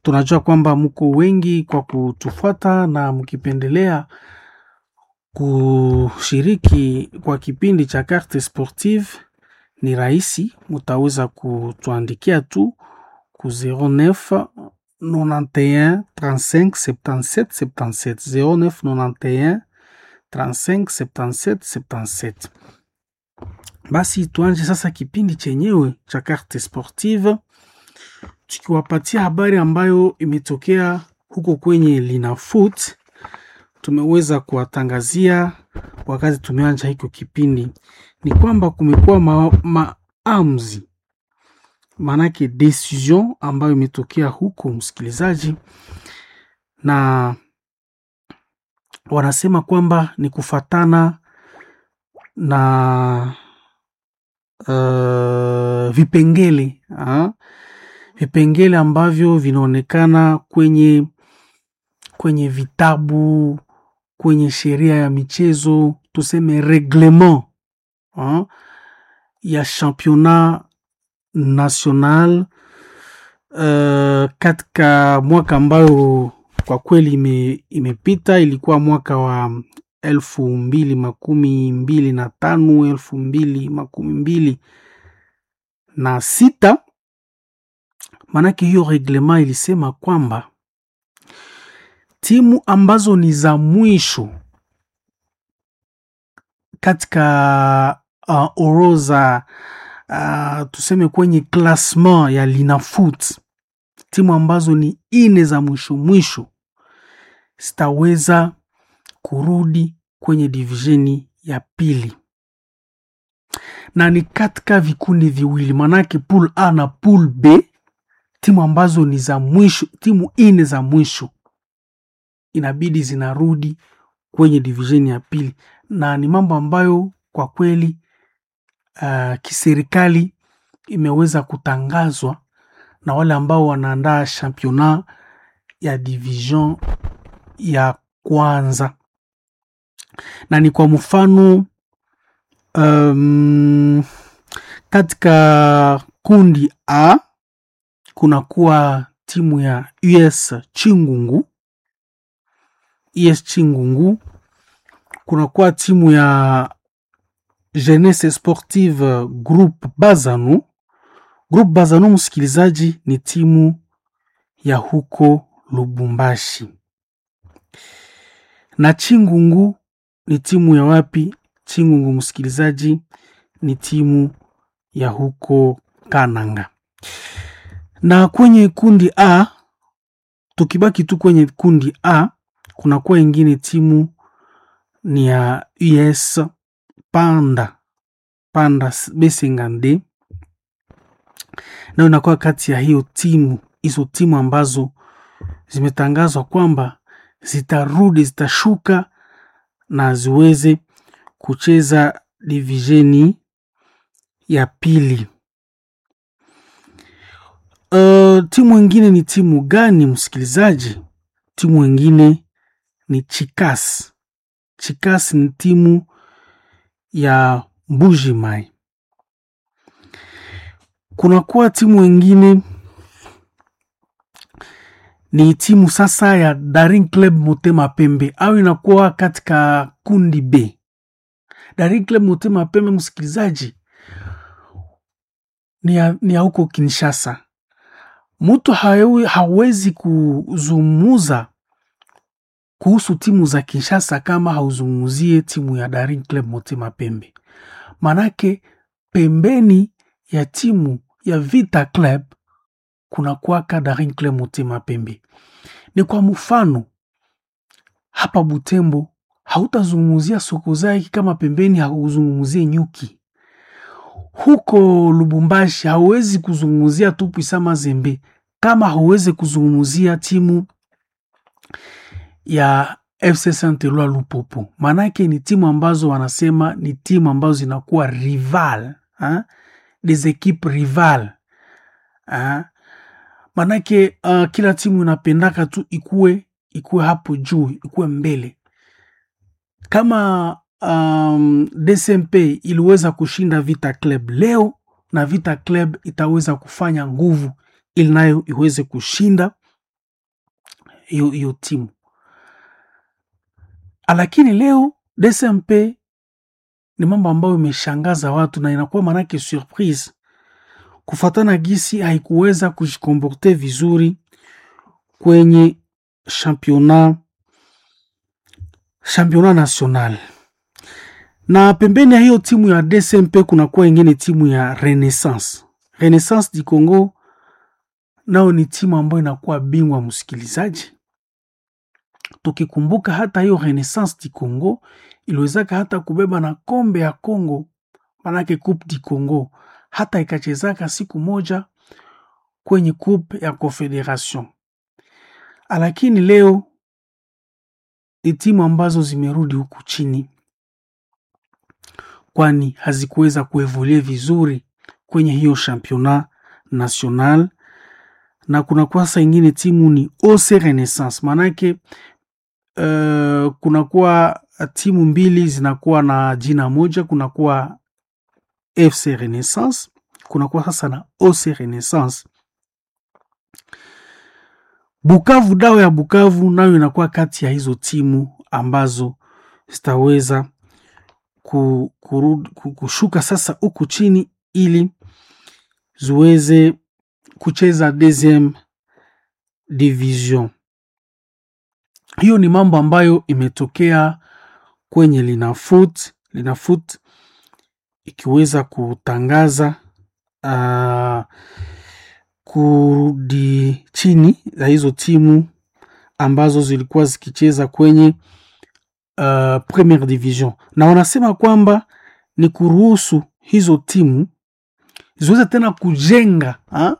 tunajua kwamba mko wengi kwa kutufuata na mkipendelea kushiriki kwa kipindi cha Carte Sportive ni rahisi, mutaweza kutuandikia tu ku 09 91 35 77 77 09 91 35 77 77. Basi tuanje sasa kipindi chenyewe cha Carte Sportive tukiwapatia habari ambayo imetokea huko kwenye Linafoot. Tumeweza kuwatangazia wakati tumeanja hiko kipindi ni kwamba kumekuwa maamuzi ma maanake decision ambayo imetokea huko, msikilizaji, na wanasema kwamba ni kufatana na uh, vipengele ha? vipengele ambavyo vinaonekana kwenye kwenye vitabu kwenye sheria ya michezo tuseme reglement ha? ya championnat national uh, katika mwaka ambayo kwa kweli ime, imepita ilikuwa mwaka wa elfu mbili makumi mbili na tano elfu mbili makumi mbili na sita maanake hiyo reglement ilisema kwamba timu ambazo ni za mwisho katika uh, orodha uh, tuseme kwenye klasma ya Linafoot, timu ambazo ni ine za mwisho mwisho zitaweza kurudi kwenye divisheni ya pili, na ni katika vikundi viwili, manake pool A na pool B. Timu ambazo ni za mwisho, timu ine za mwisho inabidi zinarudi kwenye divisheni ya pili, na ni mambo ambayo kwa kweli uh, kiserikali imeweza kutangazwa na wale ambao wanaandaa championnat ya division ya kwanza, na ni kwa mfano um, katika kundi A kunakuwa timu ya US Chingungu US Chingungu, kunakuwa timu ya Jeunesse Sportive Groupe Bazanu. Groupe Bazanu, msikilizaji, ni timu ya huko Lubumbashi, na Chingungu ni timu ya wapi? Chingungu msikilizaji, ni timu ya huko Kananga. Na kwenye kundi A, tukibaki tu kwenye kundi A, kunakuwa ingine timu ni ya US Panda Panda Besengande, nayo inakuwa kati ya hiyo timu hizo timu ambazo zimetangazwa kwamba zitarudi zitashuka na ziweze kucheza divisheni ya pili. Uh, timu ingine ni timu gani msikilizaji? Timu ingine ni Chikas. Chikas ni timu ya Mbuji Mai. Kunakuwa timu ingine ni timu sasa ya Daring Club Motema Pembe au inakuwa katika kundi B. Daring Club Motema Pembe, msikilizaji, ni ya, ni ya huko Kinshasa. Mtu hawezi kuzungumuza kuhusu timu za Kinshasa kama hauzungumzie timu ya Daring Club Motema Pembe, manake pembeni ya timu ya Vita Club kuna kwaka Daring Club Motema Pembe. Ni kwa mfano hapa Butembo hautazungumzia Sokozaki kama pembeni hauzungumzie Nyuki. Huko Lubumbashi hauwezi kuzungumzia tu Puisa Mazembe kama hauwezi kuzungumzia timu ya FC Saint Eloi Lupopo, maanake ni timu ambazo wanasema ni timu ambazo zinakuwa rival ha? des equipes rival ha? Maanake uh, kila timu inapendaka tu ikue ikue hapo juu ikue mbele kama um, DSMP iliweza kushinda Vita Club leo na Vita Club itaweza kufanya nguvu ili nayo iweze kushinda hiyo hiyo timu lakini leo DSMP ni mambo ambayo imeshangaza watu na inakuwa manake surprise kufatana gisi haikuweza kujikomporte vizuri kwenye championnat championnat national na pembeni ya hiyo timu ya DSMP kunakuwa ingine timu ya Renaissance. Renaissance di Congo nao ni timu ambayo inakuwa bingwa, msikilizaji. Tukikumbuka hata hiyo Renaissance di Congo iliwezaka hata kubeba na kombe ya Congo, manake Coupe di Congo, hata ikachezaka siku moja kwenye Coupe ya Confederation, lakini leo ni timu ambazo zimerudi huku chini kwani hazikuweza kuevolue vizuri kwenye hiyo championnat national, na kuna kwasa ingine timu ni OC Renaissance. Maanake uh, kunakuwa timu mbili zinakuwa na jina moja, kunakuwa FC Renaissance, kunakuwa sasa na OC Renaissance. Bukavu, Dawa ya Bukavu nayo inakuwa kati ya hizo timu ambazo zitaweza kushuka sasa huku chini ili ziweze kucheza deuxième division. Hiyo ni mambo ambayo imetokea kwenye Linafoot. Linafoot ikiweza kutangaza uh, kurudi chini ya hizo timu ambazo zilikuwa zikicheza kwenye Uh, premiere division na wanasema kwamba ni kuruhusu hizo timu ziweze tena kujenga ha?